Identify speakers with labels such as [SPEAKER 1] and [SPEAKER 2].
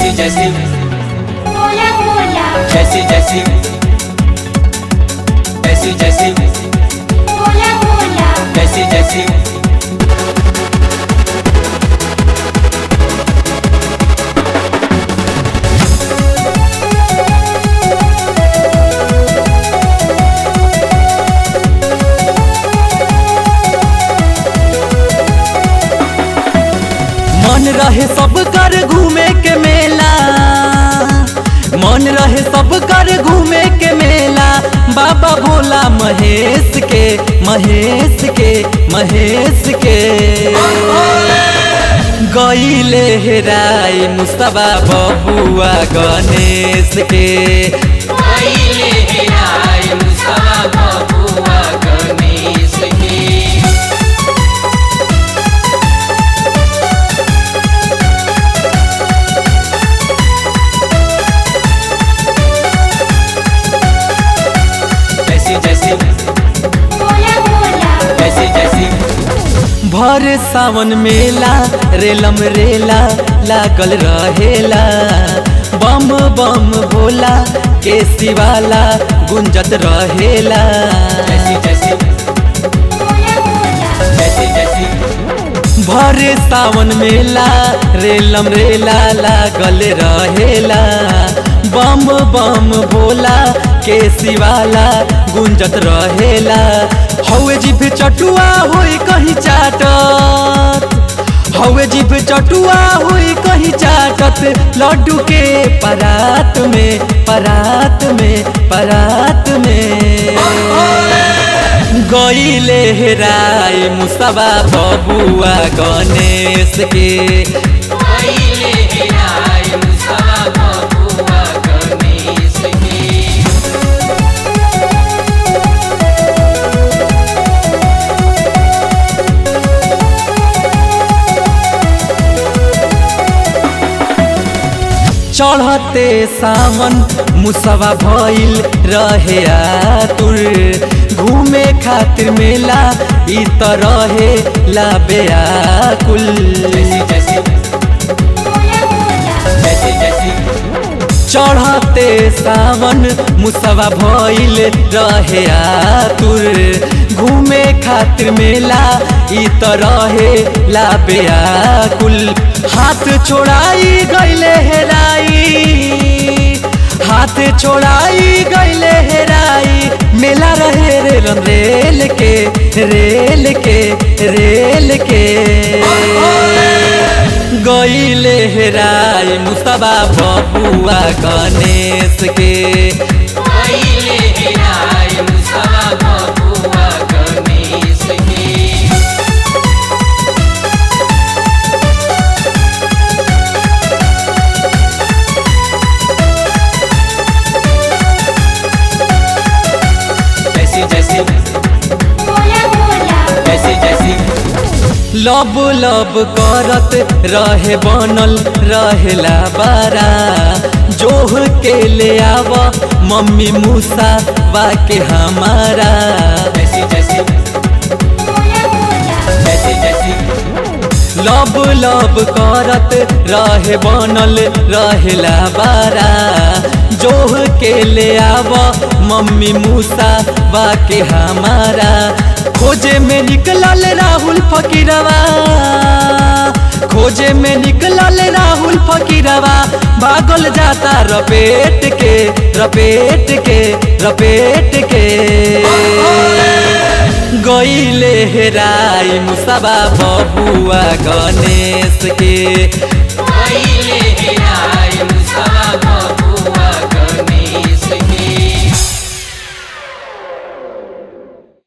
[SPEAKER 1] जैसी जैसी
[SPEAKER 2] बोला बोला
[SPEAKER 1] जैसी जैसी जैसी जैसी
[SPEAKER 2] बोला बोला
[SPEAKER 1] जैसी जैसी
[SPEAKER 3] मन रहे सब कर घूमे के मेला मन रहे सब कर घूमे के मेला बाबा भोला महेश के महेश के महेश के गईले हेराई मुस्तबा बबुआ गणेश के
[SPEAKER 1] आइले हेराय मुस्तफा बबुआ गणेश के जैसी जैसी
[SPEAKER 2] बोला बोला
[SPEAKER 1] जैसी जैसी
[SPEAKER 3] भर सावन मेला रेलम रेला लागल रहेला बम बम भोला के शिवाला गुंजत रहेला
[SPEAKER 1] जैसी जैसी
[SPEAKER 2] बोला बोला
[SPEAKER 1] जैसी जैसी
[SPEAKER 3] भर सावन मेला रेलम रेला लागल रहेला बम बम भोला के शिवाला गुंजत रहेला हौवे जिभ चटुआ होई कहीं चाटत हौवे जिभ चटुआ होई कहीं चाटत लड्डू के परात में परात में परात में गईले हेराई मुसबा बबुआ गणेश के
[SPEAKER 1] आइले हेराय मुस्तफा बबुआ गणेश के
[SPEAKER 3] चढ़ते सावन मुसवा भइल रहे आतुर घूमे खातिर मेला ई त रहे ला बेआकुल
[SPEAKER 1] जैसी जैसी
[SPEAKER 2] बोला बोला
[SPEAKER 1] जैसी जैसी
[SPEAKER 3] चढ़ते सावन मुसवा भइल रहे आतुर घूमे खातिर मेला ई त रहे ला बेआकुल हाथ छोड़ाई गईले हेराई हाथ छोड़ाई गईले हेराई मेला रहे रेल रेल के रेल के रेल के गईले हेराई मुस्तबा बबुआ गणेश के
[SPEAKER 1] आइले हेराय मुस्तफा बबुआ गणेश के जैसी जैसी
[SPEAKER 2] बोला बोला
[SPEAKER 1] जैसी जैसी
[SPEAKER 3] लब लब करत रहे बनल रहेला बारा जोह के ले आव मम्मी मूसा के हमारा
[SPEAKER 1] जैसी जैसी
[SPEAKER 2] बोला बोला
[SPEAKER 1] जैसी जैसी
[SPEAKER 3] लब लब करत रहे बनल रहेला बारा जोह के ले आव मम्मी मूसा के हमारा खोजे में निकलल राहुल फकीरवा खोजे में निकलल राहुल फकीरवा भागल जाता रपेट के रपेट के रपेट के गईले हेराई मुसबा बबुआ गणेश के